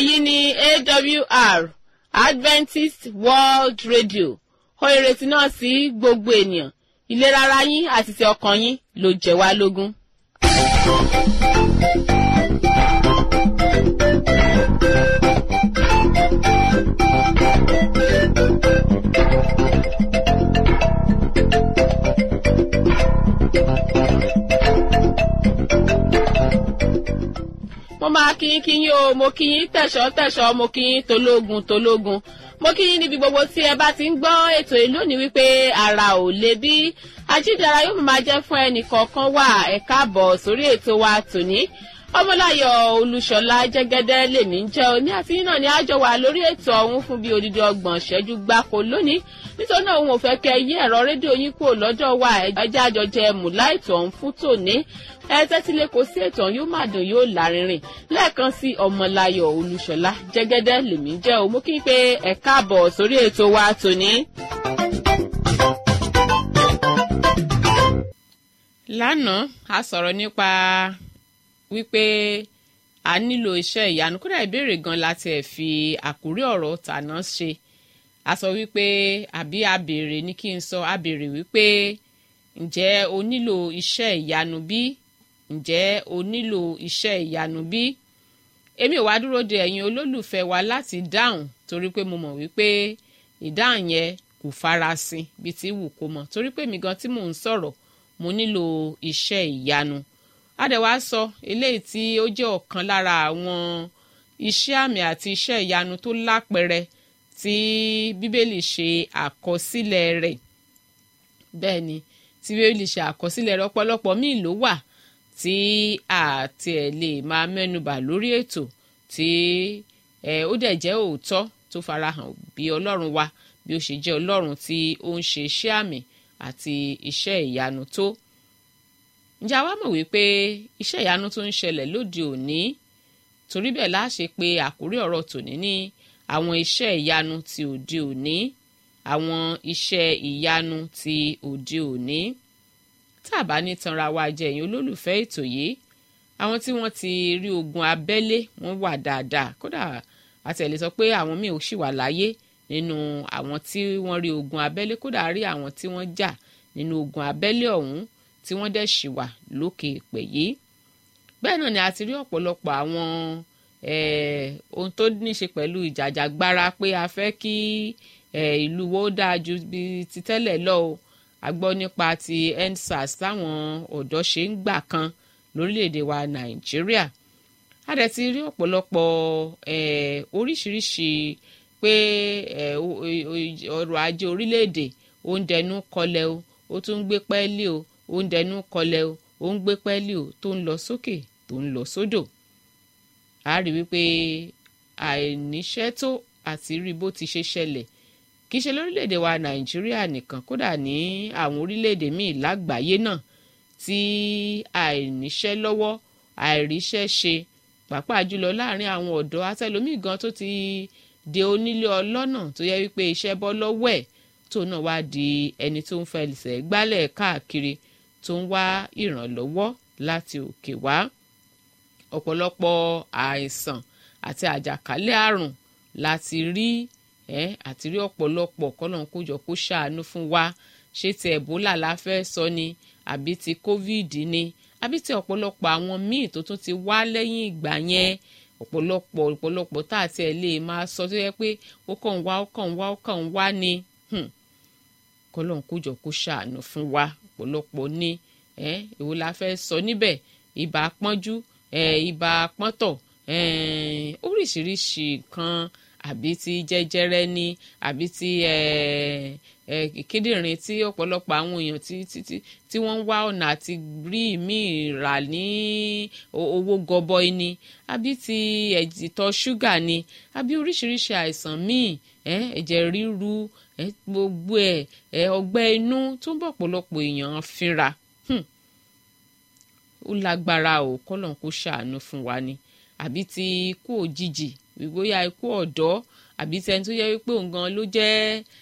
èyí ni awr adventist world radio ó ìrètí náà sí gbogbo ènìyàn ìlera ara yín àti ti ọkàn yín ló jẹ wá lógún. mo máa kí yín kí yín o mo kí yín tẹ̀sọ́ tẹ̀sọ́ mo kí yín tológun tológun mo kí yín níbi gbogbo tí ẹ bá ti ń gbọ́ ètò yìí lónìí wípé ara ò le bí ajídára yóò máa jẹ́ fún ẹnì kọ̀ọ̀kan wà ẹ káàbọ̀ sórí ètò wa tòní ọmọláyọ̀ olúṣọlá jẹ́gẹ́dẹ́ lèmi ń jẹ́ òní àti yín náà ni àjọ wà lórí ètò ọ̀hún fún bíi odidi ọgbọ̀n ṣẹ́jú gbáko lónìí nítorí náà òun ò fẹ́ kẹ́ yí ẹ̀rọ rédíò yín kúrò lọ́dọ̀ wa ẹjẹ́ àjọjẹ mùláìtọ̀ ọ̀hún fún tòní ẹ tẹ́tí lé kò sí ètò yóò máa dùn yóò lárinrin lẹ́ẹ̀kan sí ọmọláyọ̀ olúṣọlá jẹ́gẹ́dẹ́ lèmi jẹ́ o mo kí n pé ẹ káàbọ̀ sórí ètò wa tòní. lánàá a sọ̀rọ̀ nípa wípé a nílò iṣẹ́ ìyanu kódà ìbéèrè gan láti ẹ̀ fi àkórí ọ̀rọ̀ tàná ṣe a sọ wípé àbí a béèrè ní kí n sọ a béèrè wípé ǹjẹ́ o nílò iṣẹ́ ìyanu bí ǹjẹ́ o nílò iṣẹ́ ìyanu bí èmi ò wá dúró de ẹ̀yin olólùfẹ́ wa láti dáhùn torí pé mo mọ̀ wípé ìdáhùn yẹn kò farasin bí ti wù kó mọ̀ torí pé mi gan tí mò ń sọ̀rọ̀ mo nílò iṣẹ́ ìyanu adẹ̀wá sọ eléyìí tí ó jẹ́ ọ̀kan lára àwọn iṣẹ́ àmì àti iṣẹ́ ìyanu tó lápẹẹrẹ tí bíbélì ṣe àkọsílẹ̀ rẹ̀ bẹ́ẹ̀ ni tí bíbélì ṣe àkọsílẹ̀ rẹ̀ ọ̀pọ̀lọpọ̀ míì ló wà tí àti ẹ̀ lè máa mẹ́nubà lórí ètò tí ẹ̀ ó dẹ̀ jẹ́ òótọ́ tó farahàn bí ọlọ́run wa bí ó ṣe jẹ́ ọlọ́run tí ó ń ṣe iṣẹ́ àmì àti iṣẹ́ ìyanu tó ǹjẹ́ àwa mọ̀ wípé iṣẹ́ ìyanu tó ń ṣẹlẹ̀ lóde òní torí bẹ́ẹ̀ láṣẹ pé àkórí ọ̀rọ̀ tòní ní àwọn iṣẹ́ ìyanu ti òde òní àwọn iṣẹ́ ìyanu ti òde òní tá a bá ní tanra wa jẹ ẹ̀yin olólùfẹ́ ètò yìí àwọn tí wọ́n ti rí ogun abẹ́lé wọ́n wà dáadáa kódà àtẹ̀lé sọ pé àwọn míì ò sì wà láyé nínú àwọn tí wọ́n rí ogun abẹ́lé kódà rí àwọn tí wọ́n jà nínú ogun abẹ́lé ọ̀hún tí wọ́n dẹ̀ ṣì wà lókè èpè yìí bẹ́ẹ̀ náà ni a ti rí ọ̀pọ̀lọpọ̀ àwọn ohun tó ní ṣe pẹ̀lú ìjàjàgbara pé a fẹ́ kí ìlú wo dáa ju bí ti tẹ́lẹ̀ lọ o a gbọ́ nípa ti endsars táwọn ọ̀dọ́ ṣe ń gbà kan lórílẹ̀‐èdè wa nàìjíríà a dẹ̀ ti rí ọ̀pọ̀lọpọ̀ oríṣiríṣi pé ọrọ̀ ajé orílẹ̀‐èdè ó ń dẹnu kọlẹ̀ o ó tún ń gbé pẹ́ẹ́lí o ó ń dẹnu kọlẹ̀ o ó ń gbé pẹ́ẹ́lí o tó ń lọ sókè tó ń lọ sódò a rí wípé àìníṣẹ́ tó àti rí bó ti ṣe ṣẹlẹ̀ kì í ṣe lórílẹ̀‐èdè wa nàìjíríà nìkan kódà ní àwọn orílẹ̀‐èdè míì lágbàáyé náà tí àìníṣẹ́ lọ́wọ́ àìríṣẹ́ ṣe pàápàá jùlọ láàrin àwọn ọ̀dọ́ àtẹlómì gan tó ti de onílé ọlọ́nà tó yẹ wípé iṣẹ́ bọ́ lọ́wọ́ ẹ̀ tó náà wá di ẹni tó ń fẹsẹ̀ gbálẹ̀ káàkiri tó ń wá ìrànlọ́wọ́ láti òkè wá ọ̀pọ̀lọpọ̀ àìsàn àti àjàkálẹ̀ àrùn láti rí ẹ àti rí ọ̀pọ̀lọpọ̀ kọ́nà kójọ kó ṣàánú fún wa ṣé ti Ebola la fẹ́ sọ ni àbí ti COVID ni àbí ti ọ̀pọ̀lọpọ̀ àwọn míì tó tún ti wá lẹ́yìn ìgbà yẹn ọ̀pọ̀lọpọ̀ ọ̀pọ̀lọpọ̀ tá àti ẹ̀ lè máa sọ tó yẹ pé ó kàn wá ó kàn wá ó kàn wá ni kọ́nà kójọ kó ṣàánú fún wa ọ̀pọ̀lọpọ̀ ní ẹ èwo la fẹ́ sọ níbẹ̀ ibà pọ́njú ibà pọ́ntọ̀ oríṣiríṣi nǹkan àbí ti jẹjẹrẹ ni àbí ti kíndìnrín tí ọ̀pọ̀lọpọ̀ àwọn èèyàn tí tí tí wọ́n ń wá ọ̀nà àti rí míì rà ní owó gọbọi ni àbí ti ìtọ̀ ṣúgà ni àbí oríṣiríṣi àìsàn míì ẹ̀jẹ̀ ríru gbogbo ẹ̀ ọgbẹ́ inú tó ń bọ̀ ọ̀pọ̀lọpọ̀ èèyàn fínra ó lágbára o kọ́lọ́n kó ṣàánú fún wa ni àbí ti ikú òjijì bóyá ikú ọ̀dọ́ àbí tẹni tó yẹ wípé òun gan ló jẹ́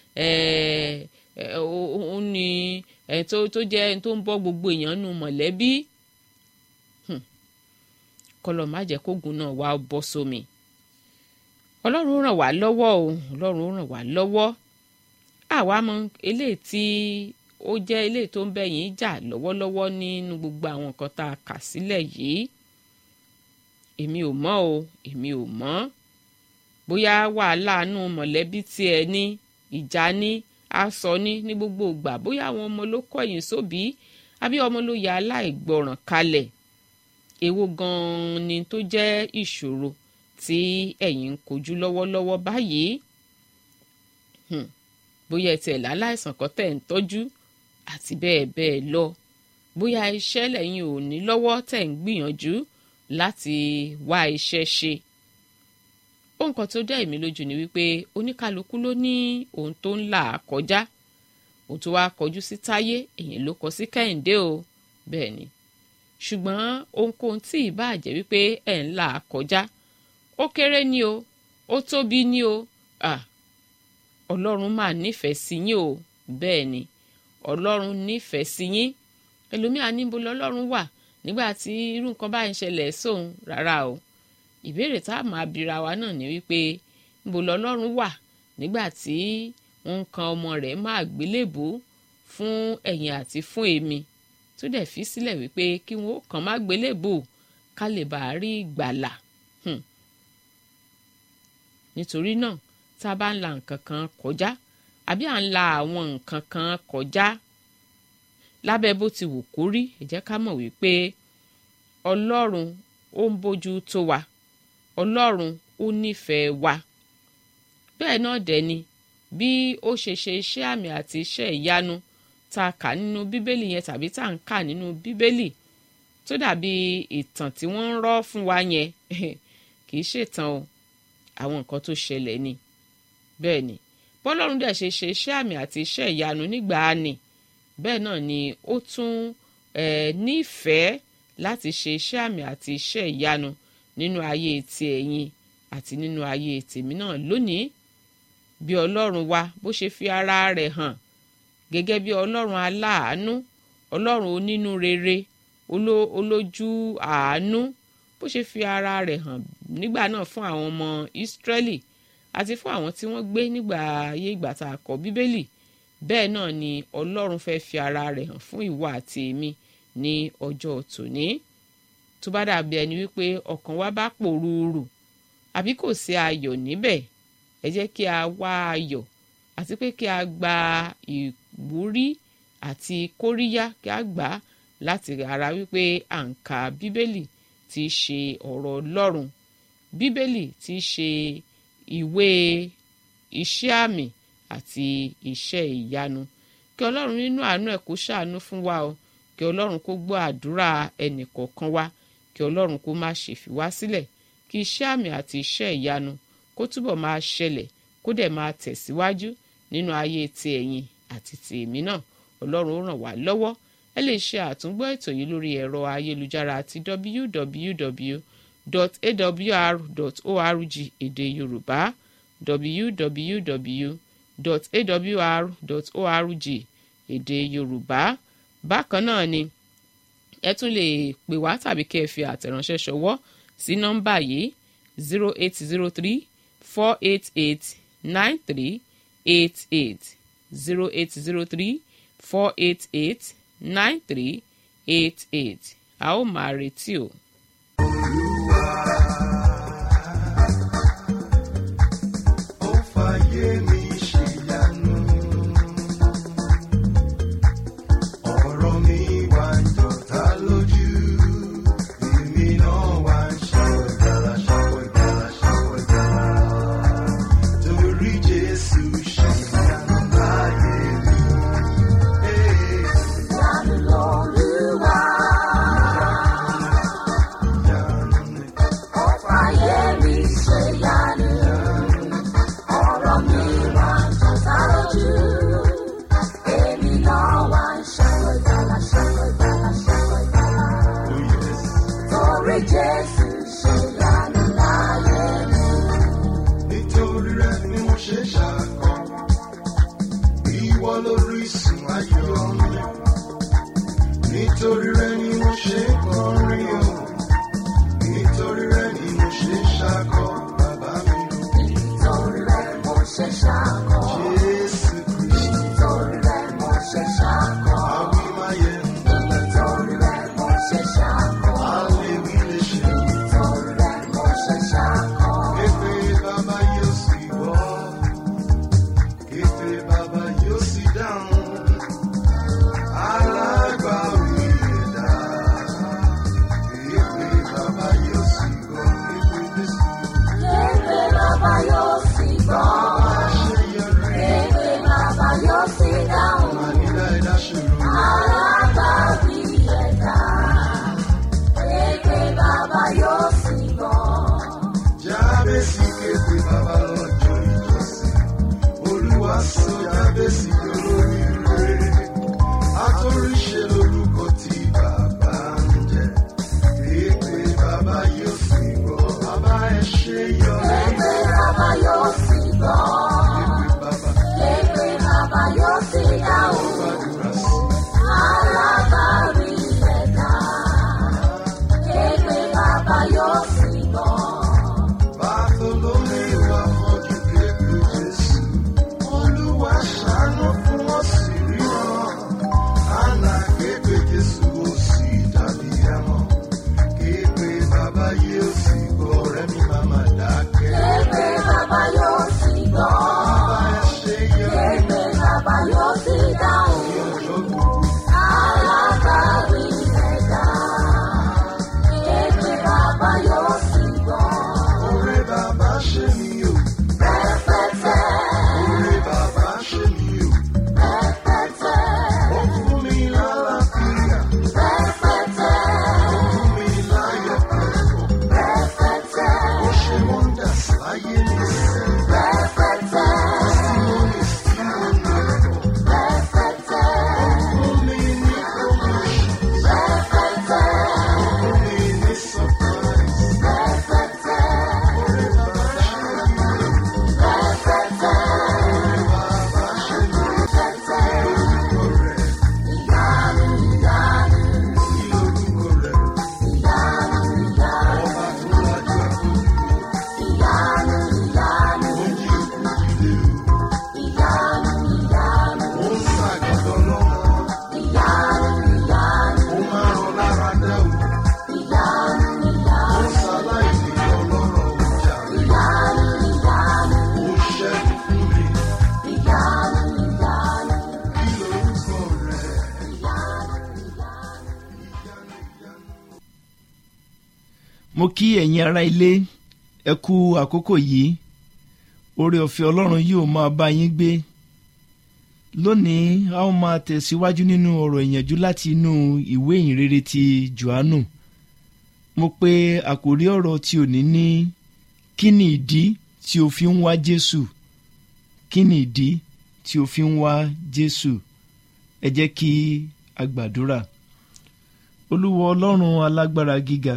òun ni tó tó jẹ́ ẹni tó ń bọ́ gbogbo èèyàn nù mọ̀lẹ́bí kọ́lọ́ má jẹ́ kógun náà wá bọ́ sómi ọlọ́run ràn wá lọ́wọ́ o ọlọ́run ràn wá lọ́wọ́ àwa mọ eléyìí tí ó jẹ́ eléyìí tó ń bẹ̀yìn jà lọ́wọ́lọ́wọ́ nínú gbogbo àwọn nǹkan tá a kà sílẹ̀ yìí èmi ò mọ̀ o èmi ò mọ̀ bóyá wàhálà àánú mọ̀lẹ́bí tí ẹ ní ìjà ní aṣọ ní ní gbogbo ìgbà bóyá àwọn ọmọ ló kọ̀yìn sóbì àbí ọmọ ló ya aláìgbọràn kalẹ̀ èwo gan-an ni tó jẹ́ ìṣòro tí ẹ̀yin ń kojú lọ́wọ́lọ́wọ́ báyìí bóyá ẹ tiẹ̀ láláìsàn kan tẹ̀ ń tọ́jú àti bẹ́ẹ̀ bẹ́ẹ̀ lọ bóyá iṣẹ́ lẹ́yìn ò ní lọ́wọ́ tẹ̀ ń gbìyànjú láti wá iṣẹ́ ṣe ohun kan tó dá èmi lójú ni wípé oníkálukú ló ní ohun tó ń là á kọjá ohun tó wá kọjú sí táyé èyàn ló kọ sí kẹ́hìndé o bẹ́ẹ̀ ni ṣùgbọ́n ohunkóhun tí ì bá jẹ́ wípé ẹ̀ ń là á kọjá ó kéré ní o ó tóbi ní o ah ọlọ́run máa nífẹ̀ẹ́ sí yín o bẹ́ẹ̀ ni ọlọ́run nífẹ̀ẹ́ sí yín ẹlòmíà níbo lọ́lọ́run wà nígbà tí irú nǹkan bá ń ṣẹlẹ̀ sóun rárá o ìbéèrè tá a máa bira wa náà ni wípé níbo lọ́lọ́run wà nígbà tí wọ́n ń kan ọmọ rẹ̀ máa gbélébò fún ẹ̀yin àti fún èmi tó dẹ̀ fi sílẹ̀ wípé kí wọ́n kàn má gbélébò ká lè bá a rí ìgbàlà nítorí náà tá a bá ń la nǹkan kan kọjá àbí à ń la àwọn nǹkan kan kọjá lábẹ́ bó ti wù kó rí ẹ jẹ́ ká mọ̀ wípé ọlọ́run ó ń bójú tó wa ọlọ́run ó nífẹ̀ẹ́ wa bẹ́ẹ̀ náà dẹ̀ ni bí ó ṣe ṣe iṣẹ́ àmì àti iṣẹ́ ìyanu tá a kà nínú bíbélì yẹn tàbí tá a ń kà nínú bíbélì tó dàbí ìtàn tí wọ́n ń rọ́ fún wa yẹn kì í ṣètàn o àwọn nǹkan tó ṣẹlẹ̀ ni bẹ́ẹ̀ ni bọ́lọ́run dẹ̀ ṣe ṣe iṣẹ́ àmì àti iṣẹ́ ìyanu nígbàá ni bẹ́ẹ̀ náà ni ó tún eh, nífẹ̀ẹ́ láti ṣe iṣẹ́ àmì àti iṣẹ́ ìyanu nínú ayé ti ẹ̀yin àti nínú ayé tèmi náà lónìí bí ọlọ́run wa bó ṣe fi ara rẹ̀ hàn gẹ́gẹ́ bí ọlọ́run aláàánú ọlọ́run onínú rere olójú àánú bó ṣe fi ara rẹ̀ hàn nígbà náà fún àwọn ọmọ ìsírẹ́lì àti fún àwọn tí wọ́n gbé nígbà ayé ìgbà tá a kọ bíbélì bẹ́ẹ̀ náà ni ọlọ́run fẹ́ fi ara rẹ̀ hàn fún ìwọ àti èmi ní ọjọ́ tòní tó bá dàbí ẹni wípé ọkàn wa bá pòrúurù àbí kò sí ayọ̀ níbẹ̀ ẹ jẹ́ kí a wá ayọ̀ àti pé kí a gba ìwúrí àti kóríyá kí a gbà á láti ara wípé à ń ka bíbélì tí í ṣe ọ̀rọ̀ ọlọ́run bíbélì tí í ṣe ìwé iṣẹ́ àmì àti iṣẹ́ ìyanu kí ọlọ́run nínú àánú ẹ̀ kó ṣàánú fún wa o kí ọlọ́run kó gbọ́ àdúrà ẹnì kọ̀ọ̀kan wa kí ọlọ́run kó má ṣe fi wá sílẹ̀ kí iṣẹ́ àmì àti iṣẹ́ ìyanu kó túbọ̀ máa ṣẹlẹ̀ kó dẹ̀ máa tẹ̀síwájú nínú ayé ti ẹ̀yin àti ti èmi náà ọlọ́run ó ràn wá lọ́wọ́ ẹ lè ṣe àtúngbọ́ ètò yìí lórí ẹ̀rọ ayélujára àti www.awr.org èdè yorùbá www.awr.org èdè yorùbá bákan náà ni ẹ tún lè pè wá tàbí kẹ́ ẹ fi àtẹ̀ránṣẹ́ ṣọwọ́ sí nọ́mbà yìí zero eight zero three four eight eight nine three eight eight zero eight zero three four eight eight nine three eight eight a ó máa retí o. Ó fàyè mi ṣèyanu. Ọ̀rọ̀ mi wá ń jọta lójú. Èmi náà wá ń ṣàwọ̀ ìgbàlà, ṣàwọ̀ ìgbàlà, ṣàwọ̀ ìgbàlà. Torí Jésù ṣèyanu láyé mi. Ee, Ìyanu l'Olúwa, ìyanu ni. ó fàyè mi ṣèyanu. Ọ̀rọ̀ mi wá ń jọta lójú. Èmi náà wá ń ṣàwọ̀ ìgbàlà, ṣàwọ̀ ìgbàlà, ṣàwọ̀ ìgbàlà. Oh yes. Torí Jésù ṣèyanu láyé mi. Nítorí rẹ̀ ni mo ṣe ṣàkọ. Ìwọ lórísun ayọ̀ mi. Nítorí rẹ̀ ni mo ṣe kọrin o. Nítorí rẹ̀ ni mo ṣe ṣàkọ bàbá mi. ṣe ṣàkọ. Jésù Kristi. Nítorí rẹ̀ mo ṣe ṣàkọ. Àwímáyé ń bọ̀. Nítorí rẹ̀ mo ṣe ṣàkọ. Àléwí lè ṣe. Nítorí rẹ̀ mo ṣe ṣàkọ. Képe bàbá yóò sì gbọ́. Képe bàbá yóò sì dáhùn. Alágbàwí ẹ̀dá. Képe bàbá yóò sì gbọ́. Képe Jésù. Képe bàbá yóò sì gbọ́. Àṣeyọrí. Képe bàbá yóò sì dáhùn. Ànílá ẹ̀dá ṣòro. Alábàáwí ẹ̀dá. Képe bàbá yóò sì gbọ́. Jábèsì képe bàbá lọ́jọ́ ìjọsìn. Olúwa sọ Jábèsì lórí rere. Atóríṣe lorúkọ tí bàbá ń jẹ. Képe bàbá yóò sì gbọ́. Bàbá ẹ ṣe yọrí. Képe bàbá yóò sì gbọ́. Képe bàbá Képe bàbá yóò sì dáhùn. gbàdúrà sí. Alábàáwí ẹ̀dá. Képe bàbá yóò sì gbọ́. Bàtòlómì wà fọ́jú képe Jésù. Olúwa ṣàánú fún wọn sì ríran. Àná képe Jésù ó sì dàbí ẹmọ. Képe bàbá yóò sì gbọ́ ọ̀rẹ́ mi máa má dákẹ́. Képe bàbá yóò sì gbọ́. Bàbá ẹ ṣe yọ Képe bàbá yóò sì dáhùn. ní ọjọ́ gbogbo. Alábàáwí ẹ̀dá. Képe bàbá yóò sì gbọ́. Oore bàbá ṣe mí o. Rẹpẹtẹ, Oore bàbá ṣe mí o. rẹpẹtẹ, Ó fún mi lálàáfíà. rẹpẹtẹ, Ó fún mi láyọ̀ pẹ̀lú. rẹpẹtẹ, Ó ṣe wonders láyé mi sẹ́yìn. rẹpẹtẹ, Testimonies tí mo ní pọ̀. rẹpẹtẹ, Fún mi ní promotion. rẹpẹtẹ, Fún mi ní surprise. rẹpẹtẹ, Oore bàbá ṣe mí o. rẹpẹtẹ, Oore bàbá ṣe mí o. rẹpẹtẹ. Lórúkọ rẹ̀. Ìyanu, ìyanu, Kí lórúkọ rẹ̀? ìyanu, ìyanu, Ọba tó lájú àkókò. ìyanu, ìyanu, Ó jí òkú dìde o. ìyanu, ìyanu, Ó ń ṣàgọ́dọ̀ lọ́mọ. ìyanu, ìyanu, Ó máa rọ lára dá o. ìyanu, Ó ìyanu, ń ṣaláìní ọlọ́rọ̀ ọjà. ìyanu, ìyanu, Ó ṣẹ́gun fún mi. ìyanu, ìyanu, Kí lórúkọ rẹ̀? ìyanu, ìyanu. Ìyanu ìyanu. mo kí ẹ̀yin ará ilé ẹ kú àkókò yìí oore ọ̀fẹ́ ọlọ́run yóò máa bá yín gbé lónìí a ó máa tẹ̀síwájú nínú ọ̀rọ̀ ìyànjú láti inú ìwé ìhìnrere ti johannu mo pe àkórí ọ̀rọ̀ tí òní ní kí ni ìdí tí o fi ń wá jésù kí ni ìdí tí o fi ń wá jésù ẹ jẹ́ kí a gbàdúrà olúwa ọlọ́run alágbára gíga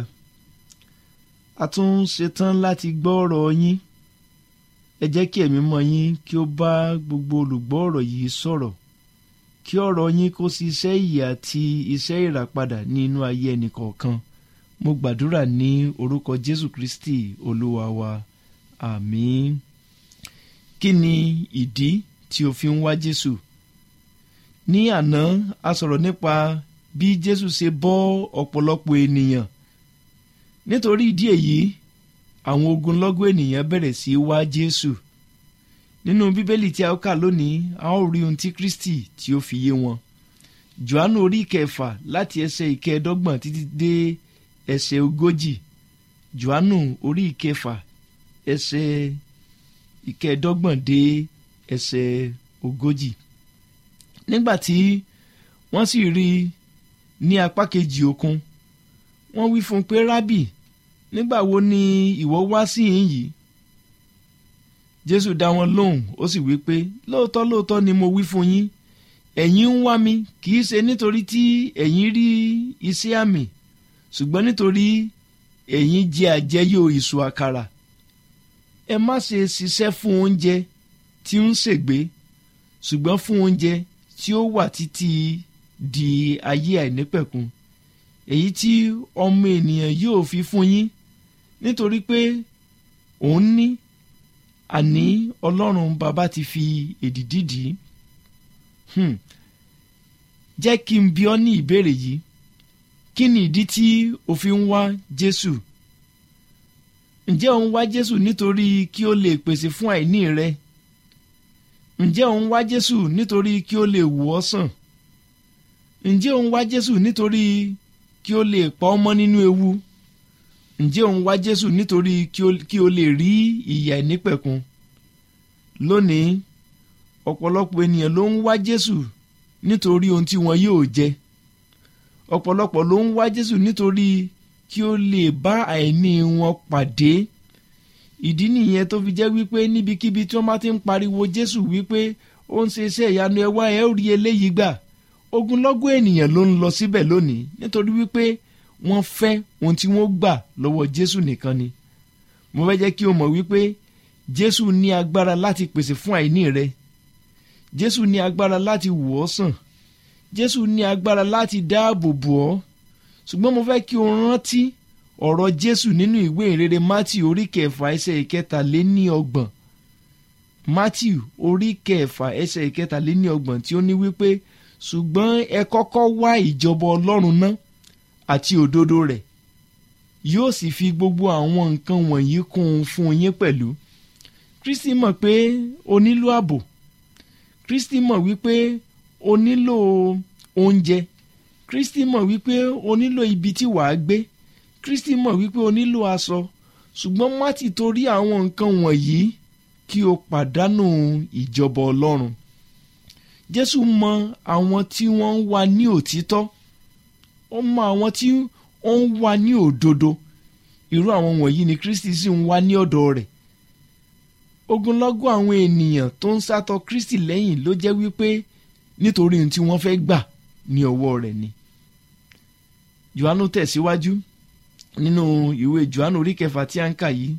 a tún ṣetán láti gbọ́ ọ̀rọ̀ yín ẹ jẹ́ kí ẹ̀mí mọ́ yín kí ó bá gbogbo olùgbọ́ ọ̀rọ̀ yìí sọ̀rọ̀ kí ọ̀rọ̀ yín kó ṣiṣẹ́ ìyè àti iṣẹ́ ìràpadà ní inú ayé ẹnìkọ̀ọ̀kan mo gbàdúrà ní orúkọ jésù kristi olúwa wa àmín kí ni ìdí tí o fi ń wá jésù ní àná a sọ̀rọ̀ nípa bí jésù ṣe bọ́ ọ̀pọ̀lọpọ̀ ènìyàn nítorí ìdí èyí àwọn ogunlọ́gọ̀ ènìyàn bẹ̀rẹ̀ sí í wá jésù nínú bíbélì tí a ó kà lónìí a ó rí ohun tí kristi tí ó fi yé wọn johannu orí ìkẹfà láti ẹsẹ̀ ìkẹẹ̀ẹ́dọ́gbọ̀n títí dé ẹsẹ̀ ogójì johannu orí ìkẹfà ẹsẹ̀ ìkẹẹ̀ẹ́dọ́gbọ̀n dé ẹsẹ̀ ogójì nígbà tí wọ́n sì rí i ní apá kejì òkun wọ́n wí fún un pé rábì nígbà wo ni ìwọ wá sí yìí yìí jésù dá wọn lóhùn ó sì wí pé lóòótọ́ lóòótọ́ ni mo wí fún yín ẹ̀yin ń wá mi kì í ṣe nítorí tí ẹ̀yin rí iṣẹ́ àmì ṣùgbọ́n nítorí ẹ̀yin jẹ àjẹyó ìṣù àkàrà ẹ má ṣe ṣiṣẹ́ fún oúnjẹ tí ń ṣègbé ṣùgbọ́n fún oúnjẹ tí ó wà títí di ayé àìnípẹ̀kun èyí tí ọmọ ènìyàn yóò fi fún yín nítorí pé òun ní àní ọlọ́run bàbá ti fi èdìdí dì í Hmm. jẹ́ kí n bi ọ́ ní ìbéèrè yìí kí ni ìdí tí o fi ń wá jésù ǹjẹ́ ò ń wá jésù nítorí kí ó lè pèsè fún àìní rẹ ǹjẹ́ ò ń wá jésù nítorí kí ó lè wò ọ́ sàn ǹjẹ́ ò ń wá jésù nítorí kí ó lè pa ọ́ mọ́ nínú ewu ǹjẹ́ ò ń wá jésù nítorí kí ó- kí o lè rí ìyà ìnípẹ̀kun lónìí ọ̀pọ̀lọpọ̀ ènìyàn ló ń wá jésù nítorí ohun tí wọn yóò jẹ ọ̀pọ̀lọpọ̀ ló ń wá jésù nítorí kí ó lè bá àìní wọn pàdé ìdí nìyẹn tó fi jẹ́ wípé níbikíbi tí wọ́n bá ti ń pariwo jésù wípé ó ń ṣe iṣẹ́ ìyanu ẹ wá ẹ ó rí eléyìí gbà ogunlọ́gọ̀ ènìyàn ló ń lọ síbẹ̀ lónìí nítorí wípé wọ́n fẹ́ ohun tí wọ́n gbà lọ́wọ́ jésù nìkan ni mo fẹ́ jẹ́ kí o mọ̀ wípé jésù ní agbára láti pèsè fún àìní rẹ jésù ní agbára láti wò ọ́ sàn jésù ní agbára láti dáàbò bò ọ́ ṣùgbọ́n mo fẹ́ kí o rántí ọ̀rọ̀ jésù nínú ìwé ìrere matthew orí kẹfà ẹsẹ̀ ìkẹtàléní ọgbọ̀n matthew orí kẹfà ẹsẹ̀ ìkẹtàléní ọgbọ̀n tí ó ní wípé ṣùgbọ́n ẹ kọ́kọ́ wá ìjọba ọlọ́run náà àti òdodo rẹ̀ yóò sì fi gbogbo àwọn nǹkan wọ̀nyí kún un fún yín pẹ̀lú kristi mọ̀ pé o nílò ààbò kristi mọ̀ wípé o nílò oúnjẹ kristi mọ̀ wípé o nílò ibi tí wàá gbé kristi mọ̀ wípé o nílò aṣọ ṣùgbọ́n má ti torí àwọn nǹkan wọ̀nyí kí o pàdánù ìjọba ọlọ́run jésù mọ àwọn tí wọ́n ń wá ní òtítọ́ ó mọ àwọn tí ó ń wá ní òdodo irú àwọn wọ̀nyí ni kristi sì ń wá ní ọ̀dọ̀ rẹ̀ ogunlọ́gọ̀ àwọn ènìyàn tó ń sátọ kristi lẹ́yìn ló jẹ́ wípé nítorí ohun tí wọ́n fẹ́ gbà ní ọwọ́ rẹ̀ ni johannu tẹ̀síwájú nínú ìwé johannu orí kẹfà tí a ń kà yìí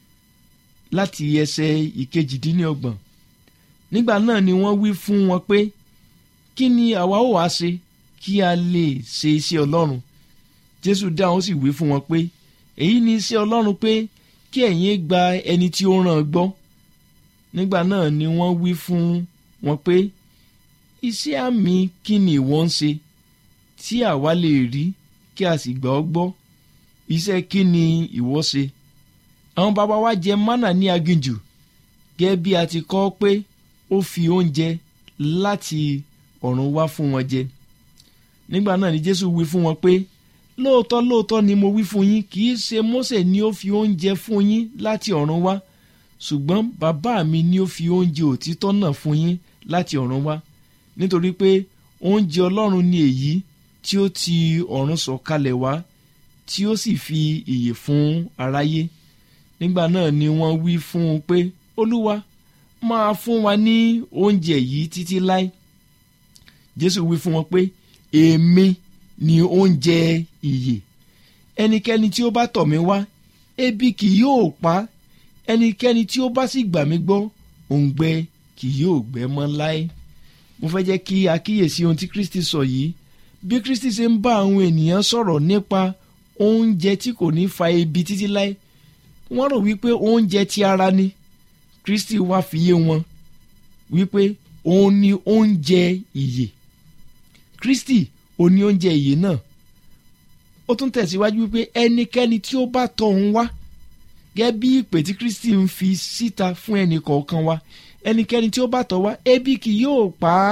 láti ẹsẹ̀ ìkejìdínlọ́gbọ̀n nígbà náà ni wọ́n wí fún wọn pé kí ni àwa ó wá ṣe kí a lè ṣe iṣẹ́ ọlọ́run jésù dáhùn sì wí fún wọn pé èyí ni iṣẹ́ ọlọ́run pé kí ẹ̀yin gba ẹni tí ó ràn gbọ́ nígbà náà ni wọ́n wí fún wọn pé iṣẹ́ àmì kí ni ìwọ ń ṣe tí àwa lè rí kí a sì gbà ọ́ gbọ́ iṣẹ́ kí ni ìwọ ṣe àwọn bàbá wa jẹ mánà ní aginjù gẹ́gẹ́ bí a ti kọ́ pé ó fi oúnjẹ láti ọ̀run wá fún wọn jẹ nígbà náà ni jésù wí fún wọn pé lóòótọ́ lóòótọ́ ni mo wí fún yín kì í ṣe mósè ni ó fi oúnjẹ fún yín láti ọ̀run wá ṣùgbọ́n bàbá mi ni ó fi oúnjẹ òtítọ́ náà fún yín láti ọ̀run wá nítorí pé oúnjẹ ọlọ́run ni èyí tí ó ti ọ̀run sọ̀kalẹ̀ wá tí ó sì fi ìyè fún aráyé nígbà náà ni wọ́n wí fún un pé olúwa máa fún wa ní oúnjẹ yìí títí láé jésù wí fún wọn pé èmi ni oúnjẹ ìyè ẹnikẹ́ni tí ó bá tọ̀ mí wá ebi kì yóò pa á ẹnikẹ́ni tí ó bá sì gbà mí gbọ́ òǹgbẹ kì yóò gbẹ mọ́ láé mo fẹ́ jẹ́ kí a kíyèsí ohun tí kristi sọ yìí bí kristi ṣe ń bá àwọn ènìyàn sọ̀rọ̀ nípa oúnjẹ tí kò ní fa ebi títí láé wọ́n rò wípé oúnjẹ ti ara ni kristi wá fi yé wọn wípé òun ni oúnjẹ ìyè kristi òun ni oúnjẹ ìyè náà ó tún tẹ̀síwájú wípé ẹnikẹ́ni tí ó bá tọ̀ ń wá gẹ́gẹ́ bí ìpè tí kristi ń fi síta fún ẹnì kọ̀ọ̀kan wa ẹnikẹ́ni tí ó bá tọ̀ wá ebi kì yóò pa á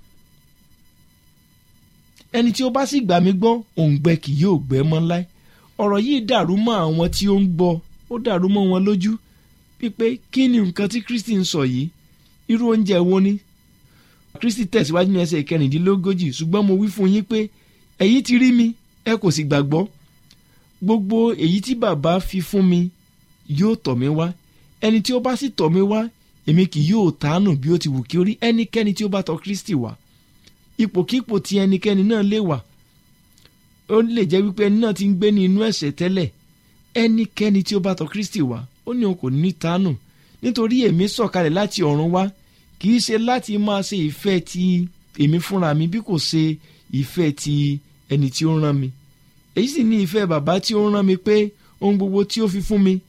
ẹni tí ó bá sì gbà mí gbọ́ òǹgbẹ kì yóò gbẹ mọ́ láé ọ̀rọ̀ yìí dàrú mọ́ àwọn tí ó ń gbọ́ ó dàrú mọ́ wọn lójú wípé kí ni nǹkan tí kristi ń sọ yìí irú oúnjẹ wo ni kristi tẹ̀síwájú ní ẹsẹ̀ ìkẹrìndínlógójì ṣùgbọ́n mo wí fún yín pé ẹ̀yin ti rí mi ẹ kò sì gbàgbọ́ gbogbo èyí tí bàbá fi fún mi yóò tọ̀ mí wá ẹni tí ó bá sì tọ̀ mí wá èmi kì yóò tàánù bí ó ti wù kí ó rí ẹnikẹ́ni tí ó bá tọ̀ kristi wá ipòkípò tí ẹnikẹ́ni náà lè wà ó lè jẹ́ wípé ẹni náà ti ń gbé ní inú ẹ̀ṣẹ̀ tẹ́lẹ̀ ẹnikẹ́ni tí ó bá tọ̀ kristi wá ó ní òun kò ní tàánù nítorí èmi sọ̀kalẹ̀ láti ọ̀run wá kì í ṣe láti máa ṣe ìfẹ́ ti èmi fúnra mi bí kò ṣe ìfẹ́ ti ẹni tí ó rán mi èyí sì ní ìfẹ́ bàbá tí ó rán mi pé ohun gbogbo tí ó fi fún mi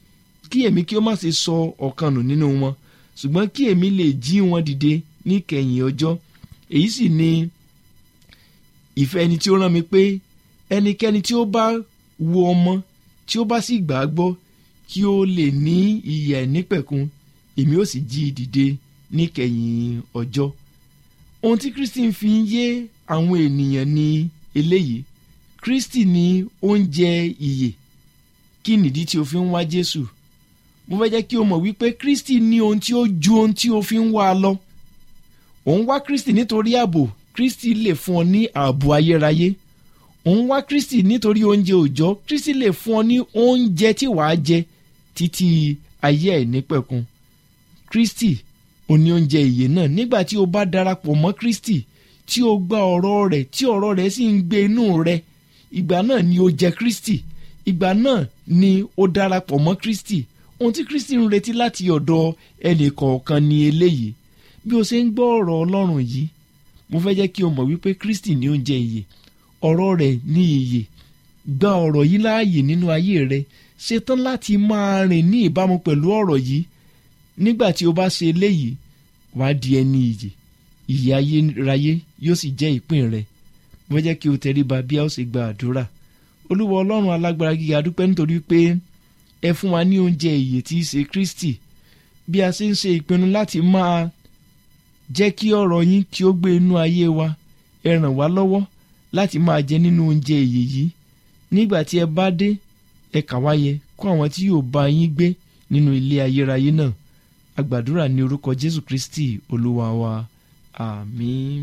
kí èmi kí ó má ṣe sọ ọ̀kan nù nínú wọn ṣùgbọ́n kí èmi lè jí wọn dìde níkẹyìn ọjọ́ èyí sì ni ìfẹ́ ẹni tí ó rán mi pé ẹnikẹ́ni tí ó bá wo ọmọ tí ó bá sì gbà á gbọ́ kí ó lè ní ìyè nípẹ̀kun èmi ó sì jí i dìde níkẹyìn ọjọ́ ohun tí kristi ń fi yé àwọn ènìyàn ní eléyìí kristi ní oúnjẹ ìyè kí nìdí tí o fi ń wá jésù mo fẹ́ jẹ́ kí o mọ̀ wípé kristi ní ohun tí ó ju ohun tí o fi ń wá a lọ òun wá kristi nítorí ààbò kristi lè fún ọ ní ààbò ayérayé òun wá kristi nítorí oúnjẹ òòjọ́ kristi lè fún ọ ní oúnjẹ tí wàá jẹ títí ayé ẹ̀ nípẹ̀kun kristi ò ní oúnjẹ ìyè náà nígbà tí o bá darapọ̀ mọ́ kristi tí o gba ọ̀rọ̀ rẹ̀ tí ọ̀rọ̀ rẹ̀ sì ń gbé inú rẹ̀ ìgbà náà ni o jẹ kristi ìgbà náà ni o darapọ̀ mọ́ kristi ohun tí kristi ń retí láti ọ̀dọ̀ ẹnì kọ̀ọ̀kan ni eléyìí bí o ṣe ń gbọ́ ọ̀rọ̀ ọlọ́run yìí mo fẹ́ jẹ́ kí o mọ̀ wípé kristi ní oúnjẹ ìyè ọ̀rọ̀ rẹ̀ ní ìyè gba ọ̀rọ̀ yìí láàyè nínú ayé rẹ ṣetán láti máa rìn ní ìbámu pẹ̀lú ọ̀rọ̀ yìí nígbà tí o bá ṣe eléyìí wàá di ẹni ìyè ìyè ayérayé yóò sì jẹ́ ìpín rẹ mo fẹ́ jẹ́ kí o tẹríba bí a ó ṣe gba àdúrà olúwa ọlọ́run alágbára gíga dúpẹ́ nítorí pé ẹ fún wa ní oúnjẹ ìyè tí í ṣe kristi bí a ṣe ń ṣe ìpinnu láti máa jẹ́ kí ọ̀rọ̀ yín kí ó gbé inú ayé wa ẹ ràn wá lọ́wọ́ láti máa jẹ nínú oúnjẹ ìyè yìí nígbà tí ẹ bá dé ẹ kà wá yẹ kó àwọn tí yóò bá yín gbé nínú ilé ayérayé náà agbàdúrà ní orúkọ jésù kristi olúwa wa àmín.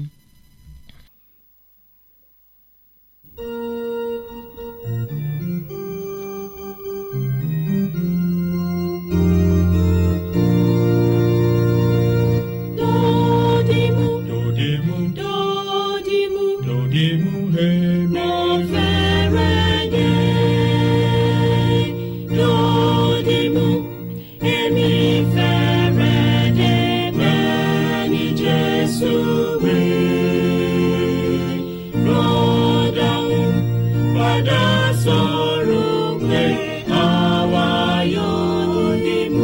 Dodimu, Dodimu, dodimu, dodimu, hemi, mo fẹ́rẹ̀ dé. Dodimu, èmi fẹ́rẹ̀ dé bẹ́ẹ̀ ni Jésù wí. Rọ́dàún padà sọ̀rọ̀ pé àwa yóò dìmú.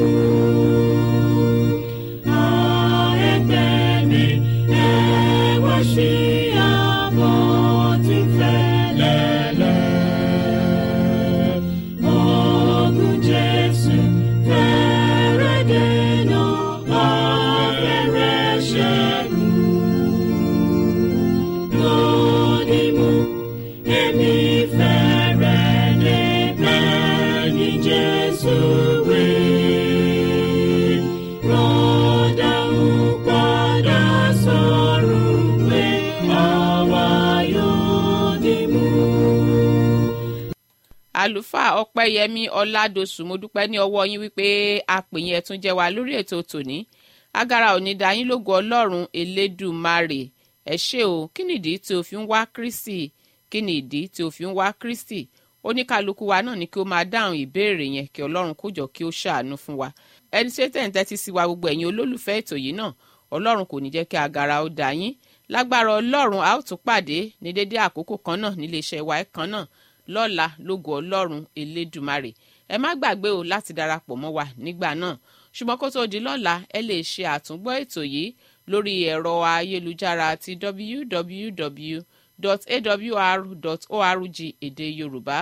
Jesus will rọ́dà ń padà sọ̀rọ̀ pé àwa yóò dìmú. àlùfáà ọpẹ́yẹmí ọládọ̀sù mo dúpẹ́ ní ọwọ́ yín wípé apèyìn ẹ̀ tún jẹ́ wa lórí ètò tòní agara òní dayín lógo ọlọ́run elédùmarè ẹ ṣé o kí nìdí tí o fi ń wá kristi kí nìdí tí o fi ń wá kristi oníkálukú wa náà ni kí ó máa dáhùn ìbéèrè yẹn kí ọlọ́run kó jọ kí ó ṣàánú fún wa ẹni tí ó tẹ̀ ń tẹ́tí sí wa gbogbo ẹ̀yin olólùfẹ́ ètò yìí náà ọlọ́run kò ní jẹ́ kí agara ó dà yín lágbára ọlọ́run a ó tún pàdé ní dédé àkókò kan náà nílé iṣẹ́ wa kan náà lọ́la lógo ọlọ́run elédùmarè ẹ má gbàgbé o láti darapọ̀ mọ́ wa nígbà náà ṣùgbọ́n kó tó di lọ́la ẹ lè ṣe àtúngbọ́ ètò yìí lórí ẹ̀rọ ayélujára ti www.awr.org èdè yorùbá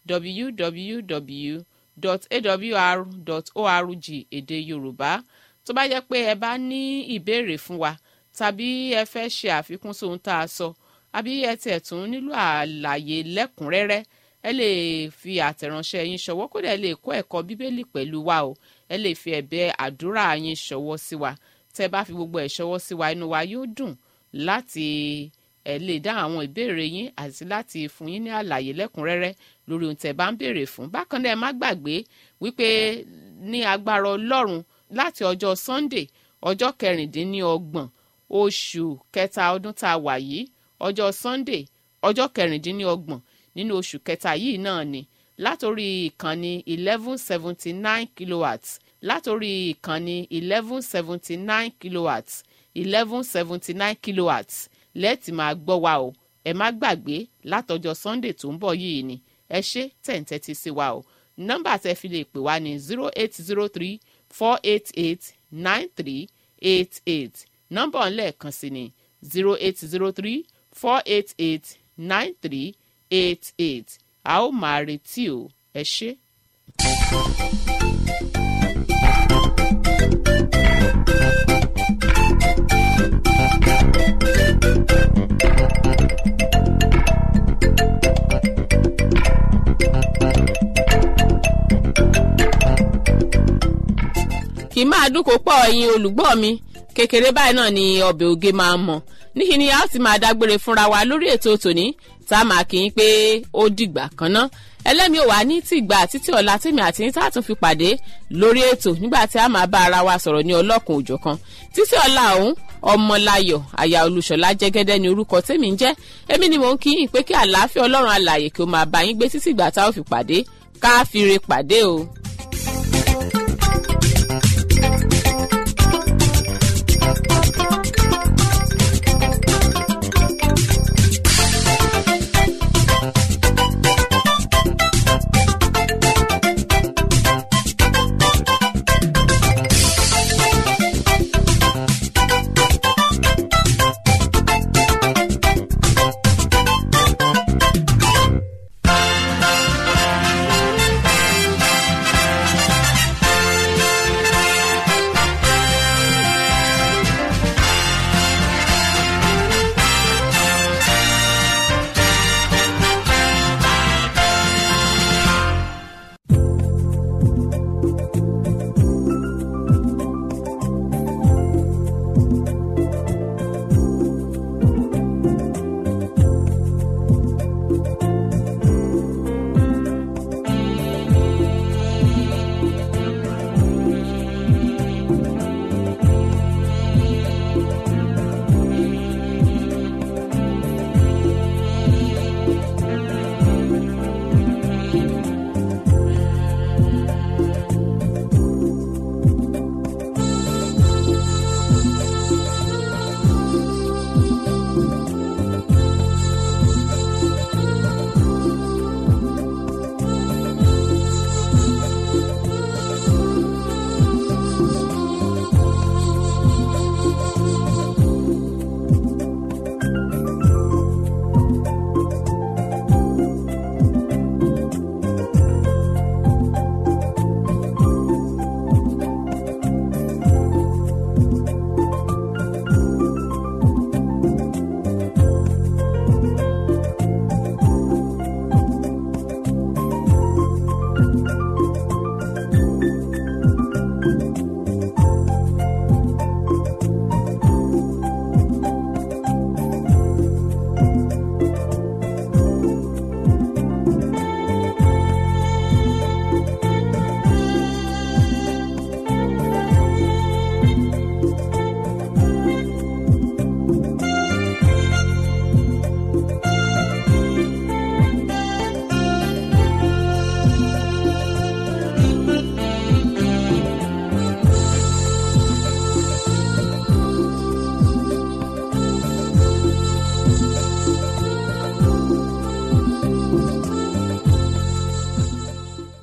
www.awr.org èdè yorùbá tó bá jẹ́ pé ẹ bá ní ìbéèrè fún wa tàbí ẹ fẹ́ ṣe àfikún sóhun tá a sọ àbí ẹ tiẹ̀ tún nílò àlàyé lẹ́kùnrẹ́rẹ́ ẹ lè fi àtẹ̀ránṣẹ́ yín ṣọwọ́ kódà ẹ lè kọ́ ẹ̀kọ́ bíbélì pẹ̀lú wa o ẹ lè fi ẹ̀bẹ̀ àdúrà yín ṣọwọ́ sí wa tẹ́ bá fi gbogbo ẹ̀ ṣọwọ́ sí wa inú wa yóò dùn láti ẹ lè dá àwọn ìbéèrè yín àti láti fún yín ní àlàyé lẹ́kùnrẹ́rẹ́ lórí ohun tẹ́ bá ń béèrè fún bákan náà ẹ má gbàgbé wípé ní agbára ọlọ́run láti ọjọ́ sunday ọjọ́ kẹrìndínlọ́gbọ̀n oṣù kẹta ọdún tá a wà yìí ọjọ́ sunday ọjọ́ kẹrìndínlọ́gbọ̀n nínú oṣù kẹta yìí náà ni látòrí ìkànnì eleven seventy nine kilowatts látòrí ìkànnì eleven seventy nine kilowatts eleven seventy nine kilowatts lẹ́ẹ̀tì máa gbọ́ wa o ẹ má gbàgbé látọjọ́ sunday tó ń bọ̀ yìí ni ẹ ṣé tẹ̀ǹtẹ̀tì sí wa o nọ́mbà tẹ́ fi lè pè wá ní zero eight zero three four eight eight nine three eight eight nọ́mbà ọ̀nlẹ́ẹ̀kan sí ni zero eight zero three four eight eight nine three eight eight a ó máa retí o ẹ ṣé. kì í máa dúnkò pọ̀ ẹ̀yin olùgbọ́ mi kékeré báyìí náà ni ọbẹ̀ oge máa ń mọ̀ níkì ni a ó ti máa dágbére fúnra wa lórí ètò tòní tá a máa kì í pé ó dìgbà kan ná ẹlẹ́mi ò wá ní tìgbà títí ọ̀la tèmi àti ní tààtún fi pàdé lórí ètò nígbà tí a máa bá ara wa sọ̀rọ̀ ní ọlọ́kùn òjọ̀kan títí ọ̀la ọ̀hún ọmọláyọ̀ àyà olùṣọ́lá jẹ́gẹ́dẹ́ ni orúkọ tèmi ń jẹ́ èmi ni mò ń kí yín pé kí àlàáfíà ọlọ́run alààyè kí ó máa bá yín gbé títí ìgbà tá a ó fi pàdé ká fi re pàdé o.